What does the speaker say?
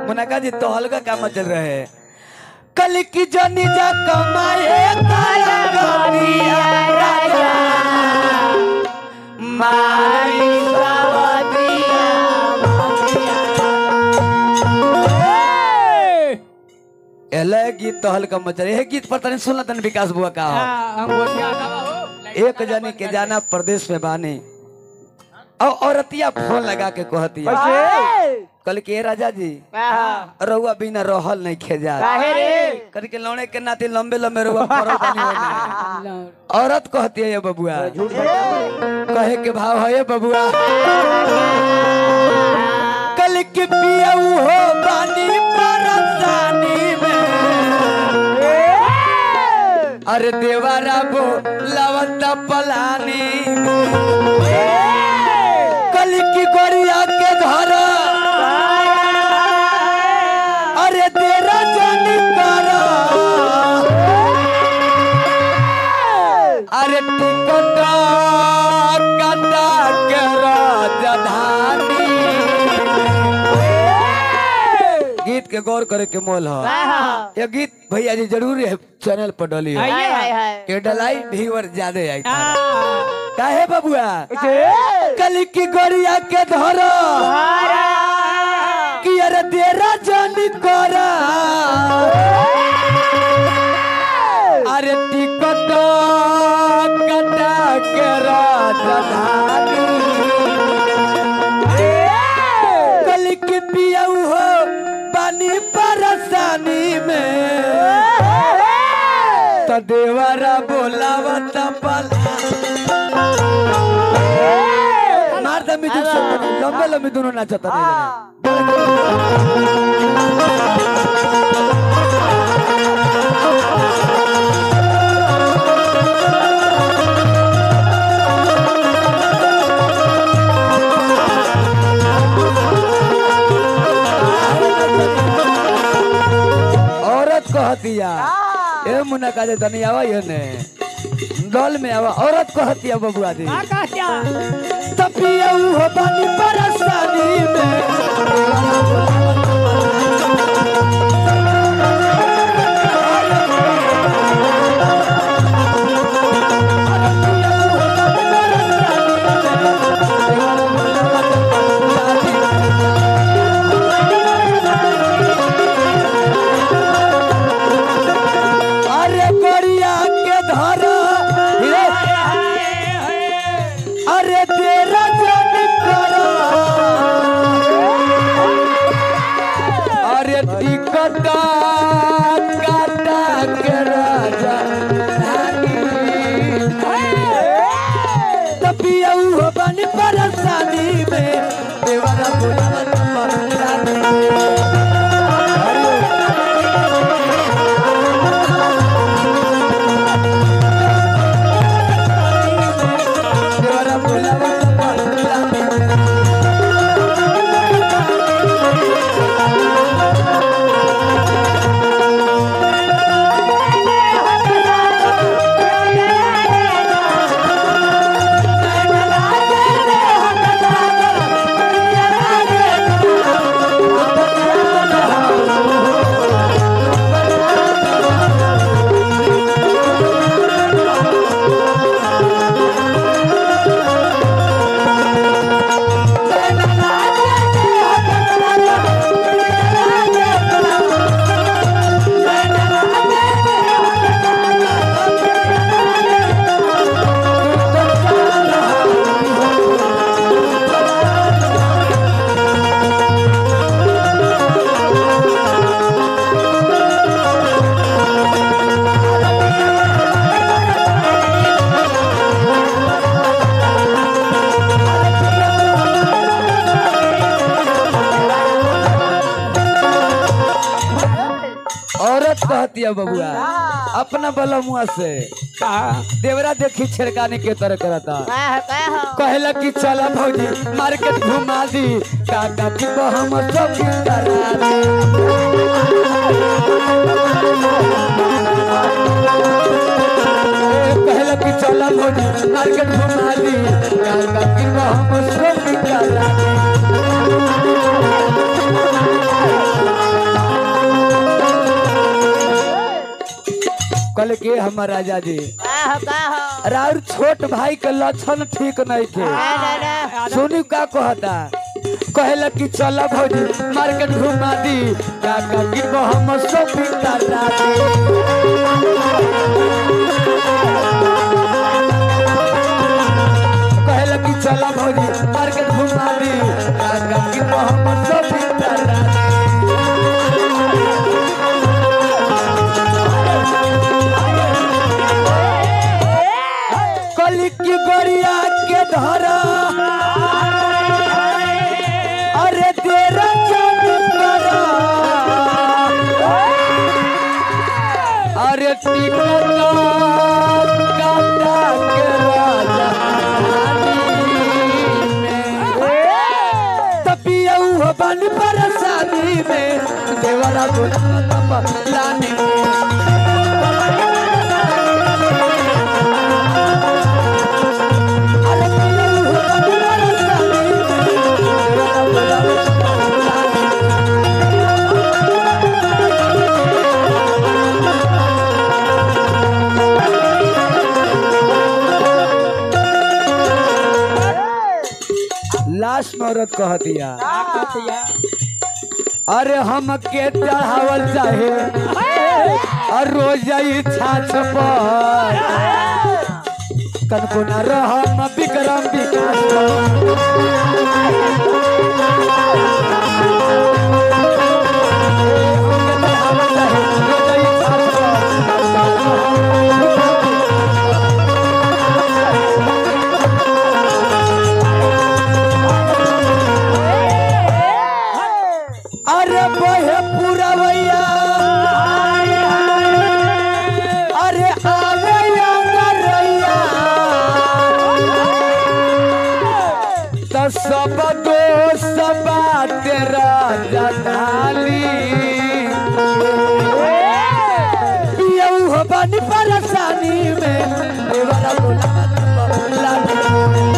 मुनाका जी तो हल्का काम चल रहे हैं कल की जनी जा कमाए काला गोरिया राजा मारी सवतिया एले गीत तो हल्का मचल ये गीत पर तने सुनला तने विकास बुआ का हो। एक जनी के जाना प्रदेश में बानी और औरतिया फोन लगा के कहतिया कल के राजा जी रउआ बिना रहल नहीं खेजा कल के लौड़े के नाते लंबे लंबे रउआ पड़ल बानी होने। औरत कहती है ये बबुआ कहे के भाव है ये बबुआ कल के पिया हो बानी परसानी में अरे देवारा बो लवंता पलानी कल की गोरिया के घर अरे तेरा जानी करा अरे टिकट कटा के राजधानी गीत के गौर करे के मोल है ये गीत भैया जी जरूर है चैनल पर डली है ये डलाई व्यूअर ज्यादा आई काहे बबुआ कल की गोरिया के धरो कि अरे तेरा जानी करा अरे टिकट कटा के राजधानी कल के पियऊ हो पानी परेशानी में तो देवरा बोलावत पल मार दमी तू लंबे लंबे दोनों नाचता नहीं औरत कहतिया ए मुन्ना काजे तनी आवा ये ने दल में आवा औरत कहतिया बबुआ दी तपिया हो बानी परेशानी में अरे गोरिया के धरा अरे तेरा जन करा अरे टिकट काटा के राजा तपिया हो बनी परेशानी में देवरा बोलावत परेशानी देवरा बोलावत परेशानी औरत कहती है बबुआ अपना बलमुआ से देवरा देखी छिड़काने के तरह करता कहला कि चला भौजी मार्केट घुमा दी काका की हम सब करा दी ए, कहला कि चला भौजी मार्केट घुमा दी काका की हम सब करा दी कल के हमर राजा जी का हो का हो राउर छोट भाई के लक्षण ठीक नहीं थे ना ना ना सुनी का कहता कहला कि चल भौजी मार्केट घुमा दी का का कि हम शॉपिंग करा दी कहला कि चल भौजी मार्केट घुमा दी का का कि हम शॉपिंग करा दी कली की गोरिया के धरा अरे तेरा चंद करा अरे टिकट काटा के राजा तपिया हुआ बन परेशानी में देवरा बोला लाने अरे पिया हुआ बन परेशानी में देवरा बोला लाने लास्ट में औरत कह दिया अरे हम के चढ़ावल चाहे और रोज जाई छाछ पर कनको न रहम विक्रम विकास पर। हमके चढ़ावल चाहे, रोज जाई छाछ पर। अरे बहे पुरवैया अरे आवे रैया त सब दोस्त बात राजा ढाली पियऊ हो बनी परेशानी में देवरा बोला लाली